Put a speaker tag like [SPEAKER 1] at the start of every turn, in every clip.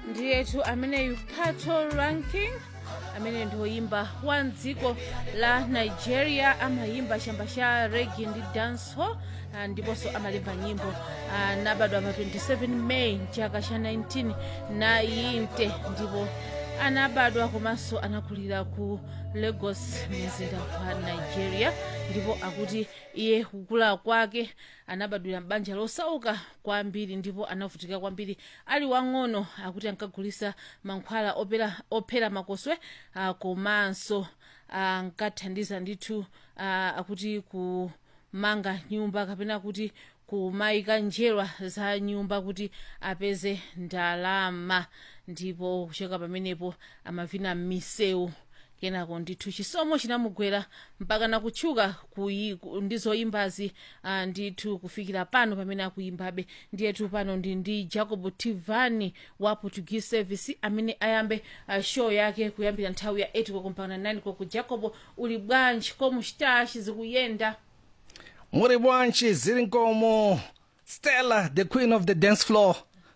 [SPEAKER 1] ndiyetu ameneyu pato ranking amene ndioyimba wa mdziko la nigeria amayimba chamba cha regi ndi dancehall ah, ndiponso amalemba nyimbo anabadwa pa 27 may mchaka cha 1990 ndipo anabadwa komanso anakulira ku lagos mzinda wa nigeria ndipo akuti iye kukula kwake anabadwira m'banja losauka kwambiri ndipo anavutika kwambiri ali wang'ono akuti ankagulisa mankhwala opera- ophera makoswe ah, komanso ankathandiza ndithu ah, akuti kumanga nyumba kapena kuti kumayika njerwa za nyumba kuti apeze ndalama ndipo kuchoka pamenepo amavina m'misewu kenako ndithu chisomo chinamugwera mpaka nakutchuka kuyi- ku- ndi zoyimbazi ah, ndithu kufikira pano pamene akuyimbabe ndiyetu pano ndi ndi jacob tivani wa portuguese service amene ayambe ah, show yake kuyambira nthawi ya 8 koko mpaka 9 koko jacob uli bwanji komu chitachi zikuyenda
[SPEAKER 2] Muri bwanji ziri como Stella, the queen of the dance floor.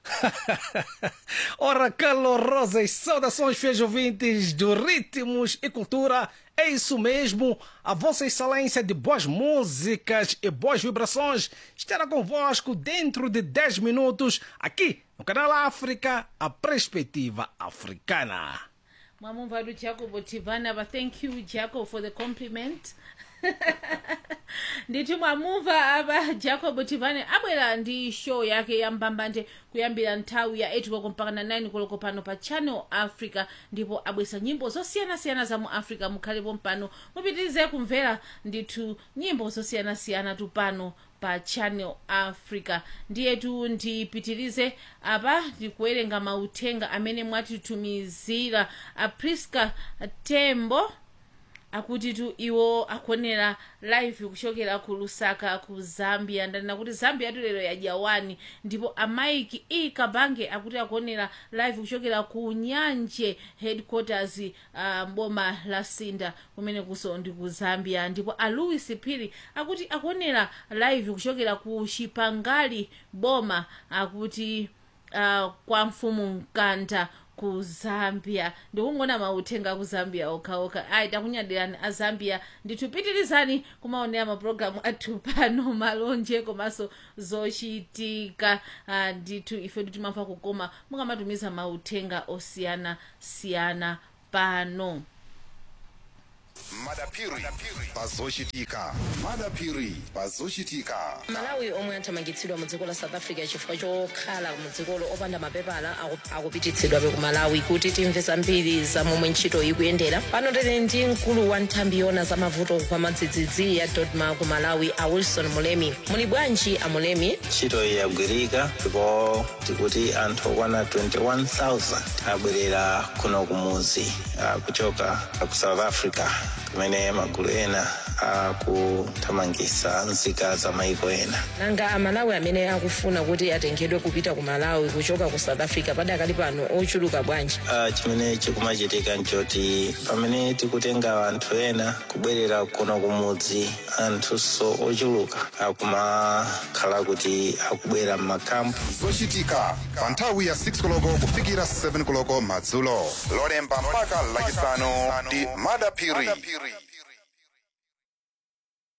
[SPEAKER 2] Ora calorosas saudações fiéis ouvintes do Ritmos e Cultura. É isso mesmo, a vossa excelência de boas músicas e boas vibrações estará convosco dentro de 10 minutos aqui no canal África, a perspectiva africana.
[SPEAKER 1] mwamumva du jacob tivani apa thank you jacob for the compliment nditi mwamumva apa jacob tivani abwera ndi show yake ya mbambande kuyambira nthawi ya 8 koloko mpaka na 9 koloko pano pa channel africa ndipo abwesa nyimbo zosiyanasiyana za mu africa mukhalepo mpano mupitirize kumvera ndithu nyimbo zosiyanasiyana tu pano pa channel africa ndiyetu ndipitirize apa ndikuwerenga mauthenga amene mwatitumizira apriska tembo akuti tu iwo akuonera live kuchokera ku lusaka ku zambia ndanena kuti zambia tu lero yajawani ndipo amaiki e kabange akuti akuonera live kuchokera ku nyanje headquarters uh, mboma la sinda kumene kuso ndi ku zambia ndipo a louis phiri akuti akuonera live kuchokera ku chipangali boma akuti uh, kwa mfumu mkanda ku zambia ndikungona mauthenga ku zambia okhaokha ayi takunyadirani a zambia nditupitirizani kumaonera mapulogalamu athu pano malonje komanso zochitika ah, ndithu ife timamva kukoma mukamatumiza mauthenga osiyanasiyana pano
[SPEAKER 3] madapiri pazochitika madapiri pazochitika
[SPEAKER 4] malawi omwe athamangitsidwa mu dziko la south africa chifukwa chokhala mu dzikolo opanda mapepala aku- akupititsidwabe ku malawi kuti timve zambiri za momwe ntchito ikuyendera pano tili ndi mkulu wa nthambi yona za mavuto kwa madzidzidzi ya dodma ku malawi a wilson mulemi muli bwanji a mulemi
[SPEAKER 5] ntchito iyi yagwirika ndipo tikuti anthu okwana 21000 abwerera kuno kumudzi ah, kuchoka ku south africa kumene magulu ena akuthamangitsa nzika za maiko ena
[SPEAKER 4] nanga amalawi amene akufuna kuti atengedwe kupita ku malawi kuchoka ku south africa padakali pano ochuluka bwanji
[SPEAKER 5] Ah, chimene chikumachitika nchoti pamene tikutenga anthu ena kubwerera kuno kumudzi anthunso ochuluka akumakhala kuti akubwera m'makampu
[SPEAKER 3] zochitika pa nthawi ya 6 koloko kufikira 7 koloko madzulo lolemba mpaka lachisanu ndi madapiri